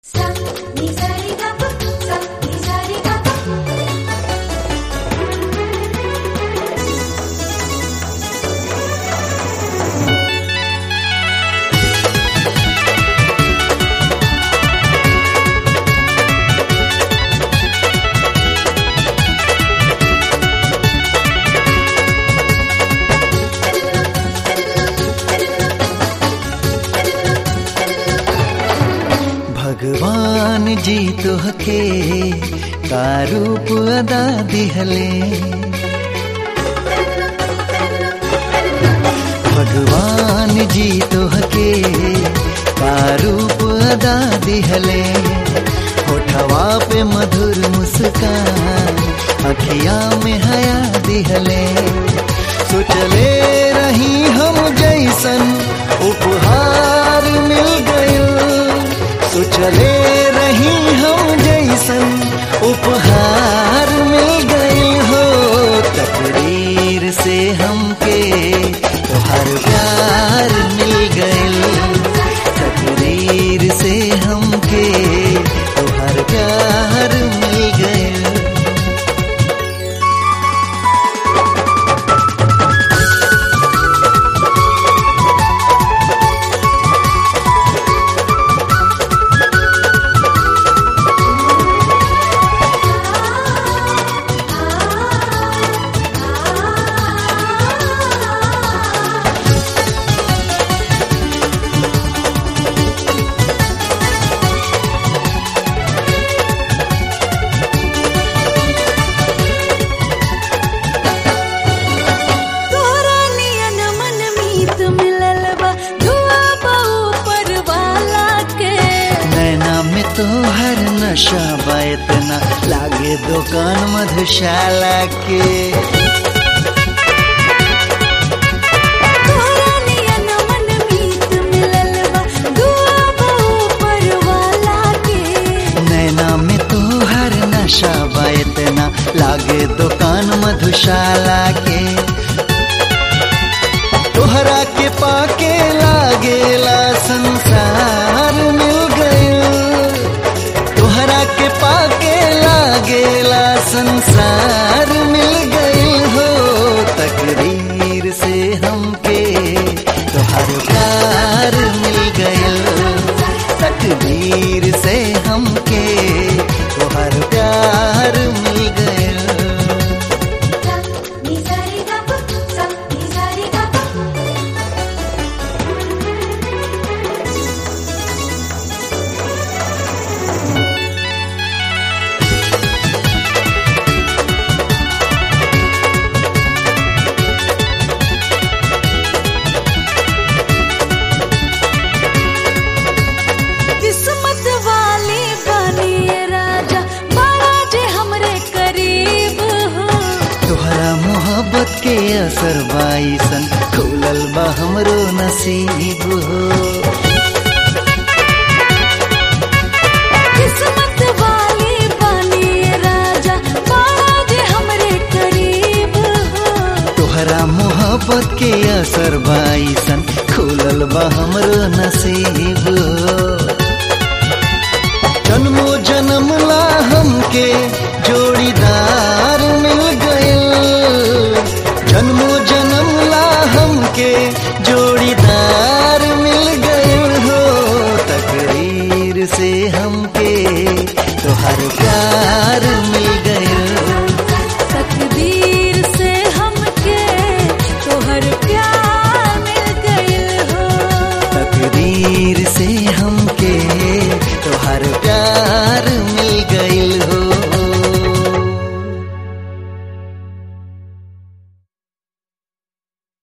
भगवान जी तोहके का रूप अदा दिहले भगवान जी तोहके का रूप अदा दिहले होठवा पे मधुर मुस्कान अखिया में हया दिहले सोचले रही हम जैसन उपहार मिल गयो सोचले रही हम जैसन उपहार मिल गई हो तकदीर से हमके तोहर प्यार मिल गई तकदीर से हमके तोहर प्यार मिल गई तोहरा नियन मन मीत मिलल बा दुआ बा ऊपर वाला के नैना में तो हर नशा बा इतना लागे दुकान मधुशाला के तोहरा नियन मन मीत मिलल बा दुआ बा ऊपर वाला के नैना में तो हर नशा बा इतना लागे दुकान मधुशाला के तोहरा के पाके लागेला संसार मिल गयो तोहरा के पाके लागेला संसार मिल गई हो तकदीर से हमके तोहर प्यार मिल गयो तकदीर से हमके तोहर प्यार मिल गयो किस्मत वाली बनी राजा बड़ा जे हमरे करीब हो तोहरा मोहब्बत के असर बाईसन खुलल बा हमरो नसीब हो किस्मत वाली बनी राजा बड़ा जे हमरे करीब हो तोहरा मोहब्बत के असर बाईसन खुलल बा हमरो नसीब हो जन्मो जन्म ला हमके जोड़ीदार मिल गए जन्मो जन्म ला हमके जोड़ीदार मिल गए हो तकदीर से हमके तोहर प्यार मिल गए